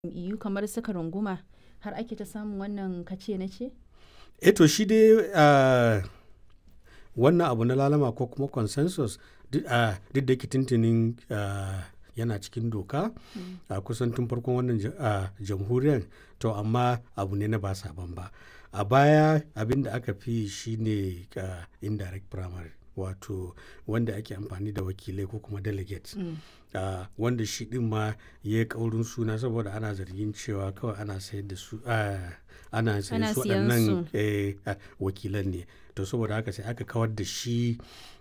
jam'iyyu kamar suka runguma har ake ta samun wannan kace na ce? Eh to shi dai ah, wannan abu na lalama ko kuma consensus duk ah, duk da yake tuntunin ah, yana cikin doka a kusan tun farkon wannan ja- ah, jamhuriyar to amma abu ne na ba sabon ba a baya abin da aka fi shi ne ah, indirect primary wato wanda ake amfani da wakilai ko kuma delegates Ah, wanda shi din ma ya yi kaurin suna saboda ana zargin cewa kawai ana sayar da su ah, ana sayar Ana su siyan waɗannan su. eh, ah, wakilan ne to saboda haka sai aka kawar da shi